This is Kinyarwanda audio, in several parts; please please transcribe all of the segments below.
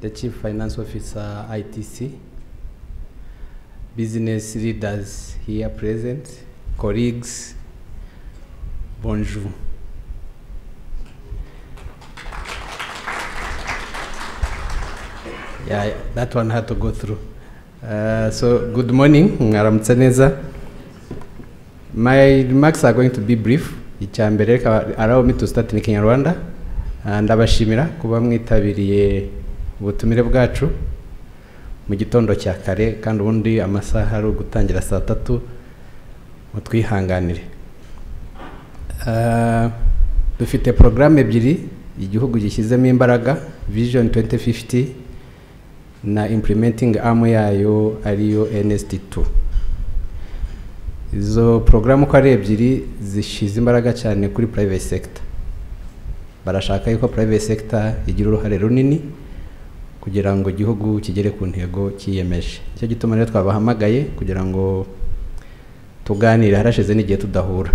the Chief Finance Officer ITC, business leaders here present, colleagues, bonjour. Yeah, that one had to go through. Uh, so, good morning, ngaramutse neza. My remarks are going to be brief. Icya mbere, reka allow me to start in Kinyarwanda. Uh, Ndabashimira kuba mwitabiriye ubutumire bwacu mu gitondo cya kare kandi ubundi amasaha ari ugutangira saa tatu mutwihanganire Uh, dufite porogaramu ebyiri igihugu gishyizemo imbaraga vision 2050 na implementing arm yayo ariyo NST2 izo porogaramu uko ari ebyiri zishyize imbaraga cyane kuri private sector barashaka yuko private sector igira uruhare runini kugira ngo igihugu kigere ku ntego cyiyemeje nicyo gituma rero twabahamagaye kugira ngo tuganire harashize n'igihe tudahura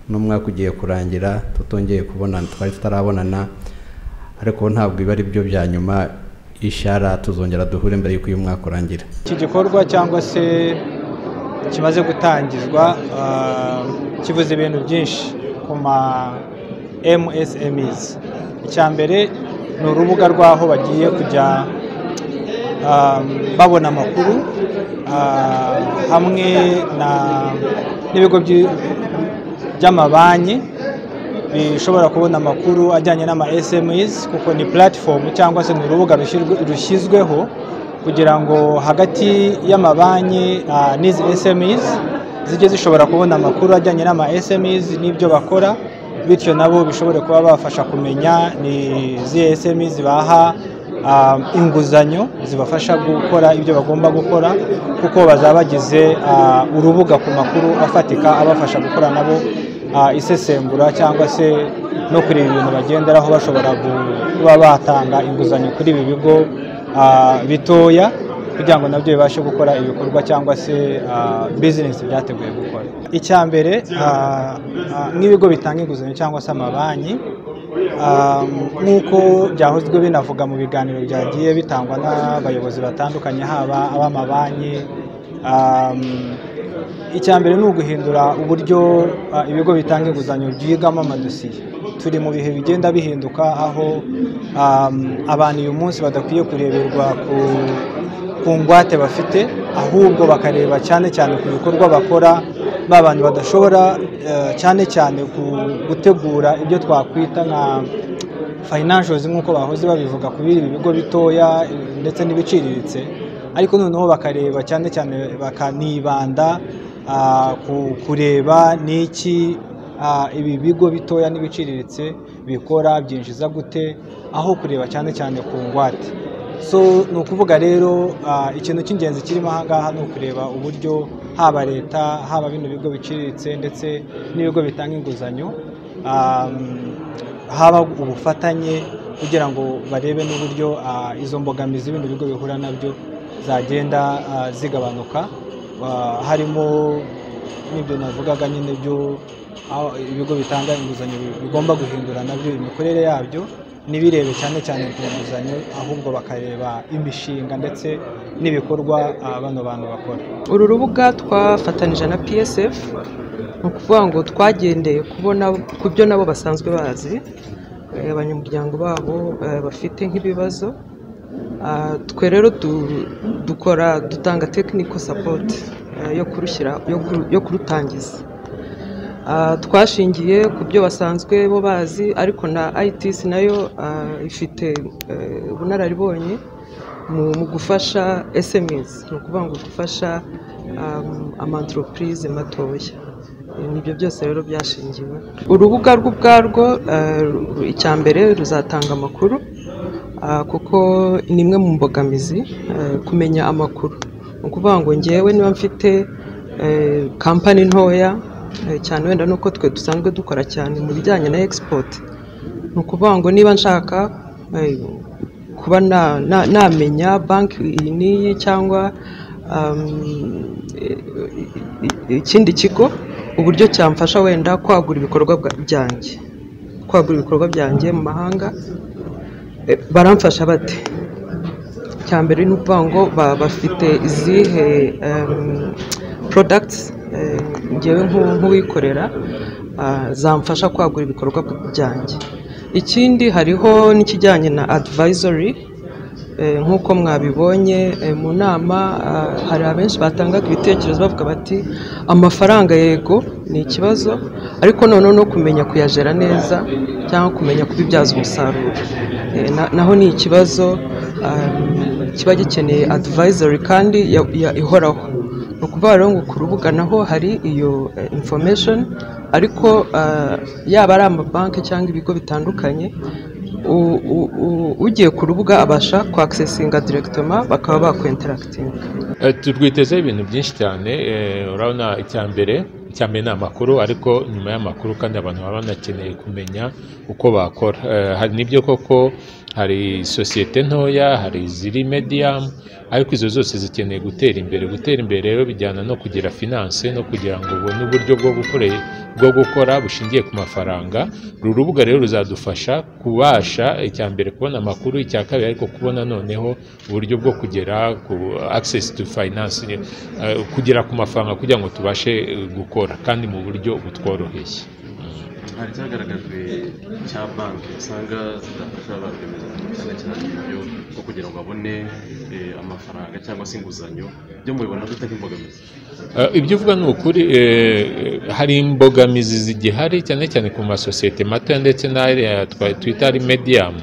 n'umwaka ugiye kurangira tutongeye kubonana twari tutarabonana ariko ntabwo biba ari byo bya nyuma ishara tuzongera duhure mbere y'uko uyu mwaka urangira iki gikorwa cyangwa se kimaze gutangizwa ah, kivuze ibintu byinshi ku ma MSMEs icya mbere ni urubuga rw'aho bagiye kujya ah, babona amakuru ah, hamwe na- n'ibigo byi- by'amabanki bishobora kubona amakuru ajyanye n'ama SMEs kuko ni platform cyangwa se ni urubuga rushyirwe- rushyizweho kugira ngo hagati y'amabanki ah, n'izi SMEs zijye zishobora kubona amakuru ajyanye n'ama SMEs n'ibyo bakora bityo nabo bishobore kuba bafasha kumenya ni izihe SMEs baha ah, inguzanyo zibafasha gukora ibyo bagomba gukora kuko bazaba bagize ah, urubuga ku makuru afatika abafasha gukora nabo ah, isesengura cyangwa se no kureba ibintu bagenderaho bashobora gu- kuba batanga inguzanyo kuri ibi bigo ah, bitoya kugira ngo nabyo bibashe gukora ibikorwa cyangwa se ah, bizinesi byateguye gukora icya mbere ah, ah, nk'ibigo bitanga inguzanyo cyangwa se amabanki Um, nk'uko byahozwe binavuga mu biganiro byagiye bitangwa n'abayobozi batandukanye haba ab'amabanki um, icya mbere ni uguhindura uburyo uh, ibigo bitanga inguzanyo byigamo amadosiye turi mu bihe bigenda bihinduka aho um, abantu uyu munsi badakwiye kureberwa ku ku ngwate bafite ahubwo bakareba cyane cyane ku bikorwa bakora ba bantu badashobora eh, cyane cyane ku gutegura ibyo twakwita nka financials nk'uko bahoze babivuga kuri ibi bigo bitoya eh, ndetse n'ibiciriritse ariko noneho bakareba cyane cyane bakanibanda ah, ku- kureba n'iki ah, ibi bigo bitoya n'ibiciriritse bikora byinjiza gute aho kureba cyane cyane ku ngwate so ni ukuvuga rero ah, ikintu cy'ingenzi kirimo aha ngaha ni ukureba uburyo haba leta haba bino bigo biciriritse ndetse n'ibigo bitanga inguzanyo um, haba ubufatanye kugira ngo barebe n'uburyo ah, izo mbogamizi bino bigo bihura nabyo zagenda ah, zigabanuka Ah, harimo n'ibyo navugaga nyine byo aho ibigo bitanga inguzanyo bi- bigomba guhindura nabyo imikorere yabyo ntibirebe cyane cyane ku nguzanyo ahubwo bakareba imishinga ndetse n'ibikorwa ah, bano bantu bakora uru rubuga twafatanije na psf ni ukuvuga ngo twagendeye kubona ku byo nabo basanzwe bazi eh, abanyamuryango babo eh, bafite nk'ibibazo Ah, twe rero du- dukora dutanga technical support eh, yo kurushyira yo kuru- yo kurutangiza Ah, twashingiye ku byo basanzwe bo bazi ariko na ITC nayo ah, ifite eh, ubunararibonye mu mu gufasha SMEs ni ukuvuga ngo gufasha um, amanteropurize matoya Eh, nibyo byose rero byashingiwe urubuga rwo ubwarwo eh, ru- icya mbere ruzatanga amakuru ah, kuko ni imwe mu mbogamizi eh, kumenya amakuru ni ukuvuga ngo ngewe niba mfite eh, kampani ntoya eh, cyane wenda nuko twe dusanzwe dukora cyane mu bijyanye na export ni ukuvuga ngo niba nshaka eh, kuba na- na- namenya banki iyi n'iyi cyangwa um, i- i- ikindi kigo uburyo cyamfasha wenda kwagura ibikorwa bwa- byanjye kwagura ibikorwa byanjye mu mahanga Eh, baramfasha bate icya mbere ni ukuvuga ngo ba- bafite izihe porodagiti ngewe nk'u- nk'uwikorera ah, zamfasha kwagura ibikorwa byanjye ikindi hariho n'ikijyanye na adivayizori nk'uko mwabibonye eh, mu nama ah, hari abenshi batangaga ibitekerezo bavuga bati amafaranga yego ni ikibazo ariko noneho no kumenya kuyajera neza cyangwa kumenya kubibyaza umusaruro Eh, na- naho ni ikibazo ah, kiba gikeneye adivayizori kandi ya- ya- ihoraho ni ukuvuga rero ngo ku rubuga naho hari iyo eh, information ariko ah, yaba ari amabanki cyangwa ibigo bitandukanye u- u- u- ugiye ku rubuga abasha kwakisesinga direkitoma bakaba bakwenterakitinga Eh, tu- rwitezeho ibintu byinshi cyane eh, urabona icya mbere icya mbere ni amakuru ariko nyuma y'amakuru kandi abantu baba banakeneye kumenya uko bakora Eh, hari n'ibyo koko hari sosiyete ntoya hari iziri mediyamu ariko izo zose zikeneye gutera imbere gutera imbere rero bijyana no kugira finance no kugira ngo ubone uburyo bwo gukore- bwo gukora bushingiye ku mafaranga uru rubuga rero ruzadufasha kubasha icya mbere kubona amakuru icya kabiri ariko kubona noneho uburyo bwo kugera ku access to finance eh, kugera ku mafaranga kugira ngo tubashe eh, gukora kandi mu buryo butworoheye hari cyagaragajwe cya banki usanga zidafasha ba rwiyemezamirimo cyane cyane ibyo nko kugira ngo babone eh, amafaranga cyangwa se inguzanyo byo mubibona dute nk'imbogamizi Eh, ibyo uvuga ni ukuri eh, hari imbogamizi zigihari cyane cyane ku masosiyete mato ndetse n'aya twa- twita ari mediyamu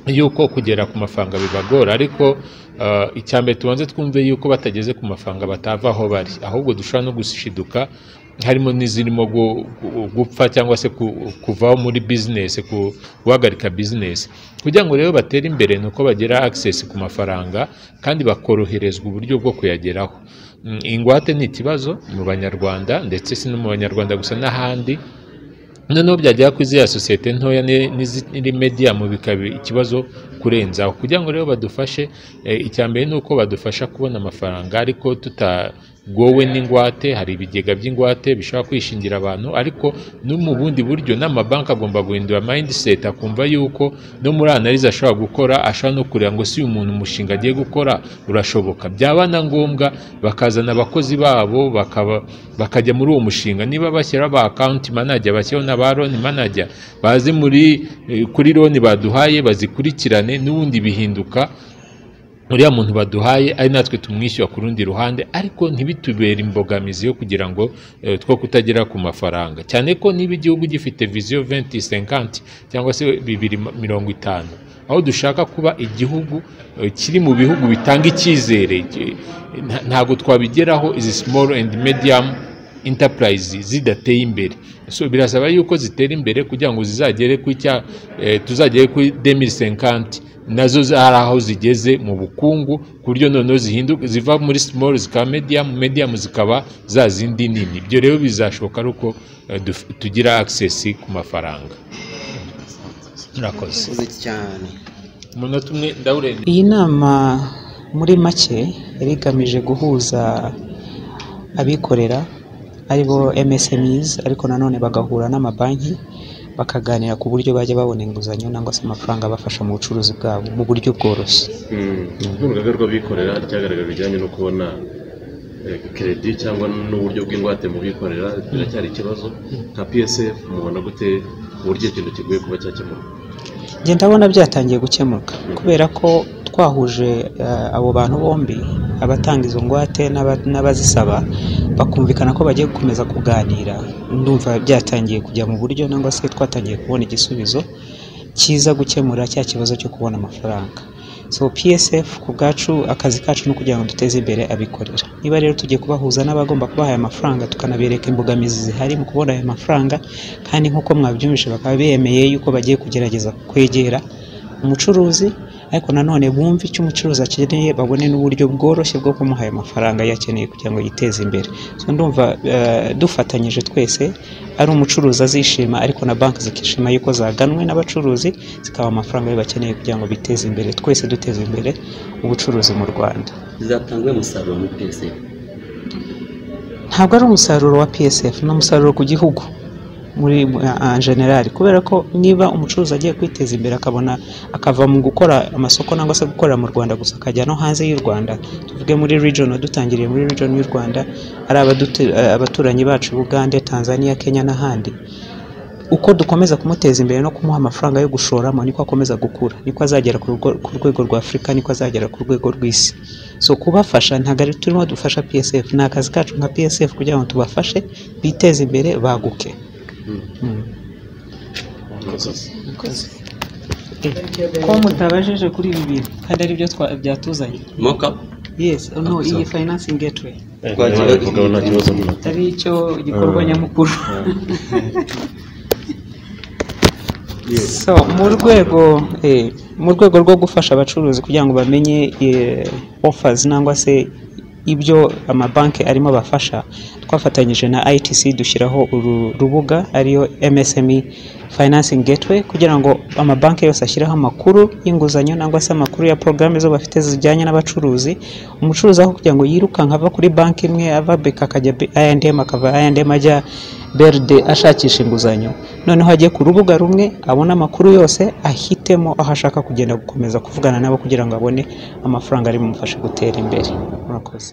yuko kugera ku mafaranga bibagora ariko eh, icya mbere tubanze twumve yuko batageze ku mafaranga batava aho bari ahubwo dushobora no gushiduka harimo n'izirimo gu- gu- gupfa cyangwa se ku- kuvaho muri bizinesi ku- guhagarika bizinesi kugira ngo rero batere imbere ni uko bagira access ku mafaranga kandi bakoroherezwa uburyo bwo kuyageraho Mm, ingwate ni ikibazo mu banyarwanda ndetse si no mu banyarwanda gusa n'ahandi noneho byagera kuri ziriya sosiyete ntoya ni- n'iziri mediyamu bikaba ikibazo kurenzaho kugira ngo rero badufashe eh, icya mbere ni uko badufasha kubona amafaranga ariko tutagowe n'ingwate hari ibigega by'ingwate bishobora kwishingira abantu ariko no mu bundi buryo n'amabanki agomba guhindura mindset akumva yuko no muri analize ashobora gukora ashobora no kureba ngo si uyu muntu umushinga agiye gukora urashoboka byaba na ngombwa bakazana abakozi babo bakaba bakajya muri uwo mushinga niba bashyiraho ba akawunti manager bashyiraho na ba loni manager baze muri eh, kuri loni baduhaye bazikurikirane n'ubundi bihinduka uriya muntu baduhaye ari natwe tumwishyura ku rundi ruhande ariko ntibitubere imbogamizi yo kugira ngo eh, two kutagera ku mafaranga cyane ko niba igihugu gifite viziyo 2050 cyangwa se bibiri ma- mirongo itanu aho dushaka kuba igihugu eh, kiri mu bihugu bitanga icyizere ki- nta- ntabwo twabigeraho izi small and medium enterprise zidateye imbere so birasaba yuko zitera imbere kugira ngo zizagere ku cya eh, tuzagere kuri 2050 nazo za- hari aho zigeze mu bukungu ku buryo noneho zihinduka ziva muri small zikaba medium medium zikaba za zindi nini ibyo rero bizashoboka ari uko eh, duf- tugira access ku mafaranga murakoze Murakoze cyane umunota umwe ndawurenze Iyi nama muri make yari igamije guhuza abikorera ari bo MSMEs ariko nanone bagahura n'amabanki bakaganira ku buryo bajya babona inguzanyo cyangwa se amafaranga abafasha mu bucuruzi bwabo mu buryo bworoshye. nk'urugaga rw'abikorera ryagaragaje ibijyanye no kubona eh, keredi cyangwa n'uburyo bw'ingwate mu bikorera biracyari ikibazo nka psf mubona gute uburyo ikintu kigoye kuba cyakemurwa Njye ndabona byatangiye gukemuka kubera ko twahuje eh, abo bantu bombi abatanga izo ngwate n'aba- n'abazisaba bakumvikana ko bagiye gukomeza kuganira ndumva byatangiye kujya mu buryo nangwa se twatangiye kubona igisubizo cyiza gukemura cya kibazo cyo kubona amafaranga so psf ku bwacu akazi kacu ni ukugira ngo duteze imbere abikorera niba rero tugiye kubahuza n'abagomba kubaha aya mafaranga tukanabereka imbogamizi zihari mu kubona aya mafaranga kandi nk'uko mwabyumvise bakaba bemeye yuko bagiye kugerageza kwegera umucuruzi ariko nanone bumve icyo umucuruzi akeneye babone n'uburyo bworoshye bwo kumuha ayo mafaranga yakeneye kugira ngo yiteze imbere so ndumva eh, dufatanyije twese ari umucuruzi azishima ariko na banki zikishima yuko zaganwe n'abacuruzi zikaba amafaranga yo bakeneye kugira ngo biteze imbere twese duteze imbere ubucuruzi mu rwanda zizatanga uyu musaruro muri PSF ntabwo ari umusaruro wa psf ni umusaruro ku gihugu muri en general kubera ko niba umucuruzi agiye kwiteza imbere akabona akava mu gukora amasoko cyangwa se gukorera mu Rwanda gusa akajya no hanze y'u Rwanda tuvuge muri region dutangiriye muri region y'u Rwanda ari abadutu- abaturanyi bacu Uganda Tanzania Kenya n'ahandi uko dukomeza kumuteza imbere no kumuha amafaranga yo gushoramo niko akomeza gukura niko azagera ku rugo- ku rwego rwa afurika niko azagera ku rwego rw'isi so kubafasha ntabwo ari turimo dufasha psf ni akazi kacu nka psf kugira ngo tubafashe biteze imbere baguke Mm. ko mutabajije kuri ibi bintu kandi ari byo byatuzanye moka yes no iyi financing gateway nawe bivugaho nta kibazo muna ari cyo gikorwa nyamukuru so mu rwego eh, mu rwego rwo gufasha abacuruzi kugira ngo bamenye eh, offers nangwa se ibyo amabanki arimo bafasha twafatanyije na ITC dushyiraho uru rubuga ariyo MSME Financing Gateway kugira ngo amabanki yose ashyiraho amakuru y'inguzanyo nangwa se amakuru ya porogaramu zo bafite zijyanye n'abacuruzi umucuruzi aho kugira ngo yirukanka ava kuri banki imwe ava BK akajya I&M akava I&M ajya BRD ashakisha inguzanyo noneho agiye ku rubuga rumwe abona amakuru yose ahitemo aho ashaka kugenda gukomeza kuvugana nabo kugira ngo abone amafaranga ari bumufashe gutera imbere murakoze